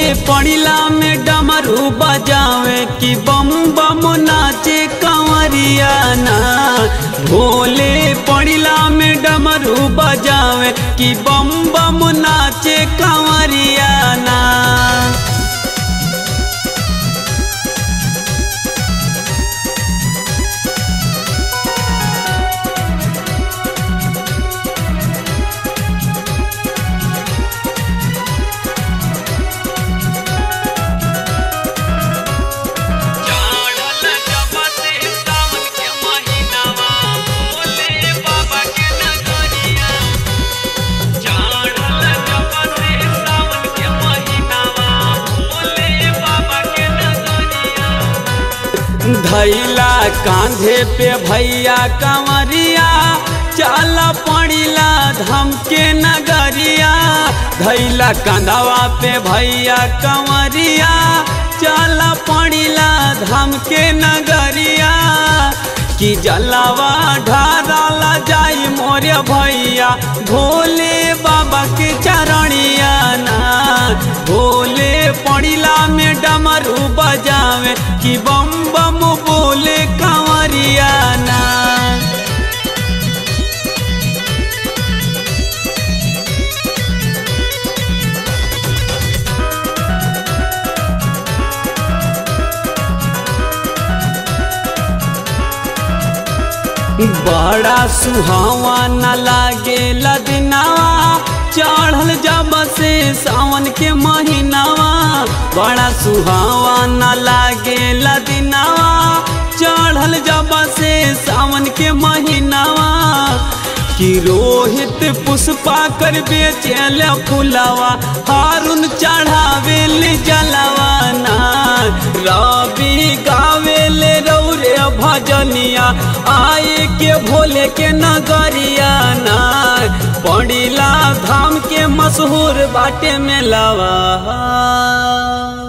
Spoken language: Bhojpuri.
पड़िला में डमरू बजावे कि बम बम नाचे कंवरिया ना भोले पड़िला में डमरू बजावे कि बम बम नाचे कंवरिया ना चढ़ल जब से सावन के महीनावा भोले बाबा के नगरिया चढ़ल जब से सावन के महीनावा भोले बाबा के नगरिया धैला कांधे पे भैया कंवरिया चल पड़िला धम के नगरिया धैला कंधवा पे भैया कंवरिया चल पड़िला धम के नगरिया कि जलावा ढाराला जाई मोरे भैया भोले बाबा के चरणिया ना भोले पड़िला में डमरू बजावे कि बम बम बोले कंवरिया ना बड़ा सुहावा न लागे लदनावा चढ़ल जब से सावन के महीनावा बड़ा सुहावा न लागे लदनावा चढ़ल जब से सावन के महीनावा कि रोहित पुष्पा कर बेचल फुलावा हारुन चढ़ावे ले जलवाना रवि गावे ले रौरे भजनिया आए के भोले के नगरिया ना पड़िला धाम के मशहूर बाटे में लवा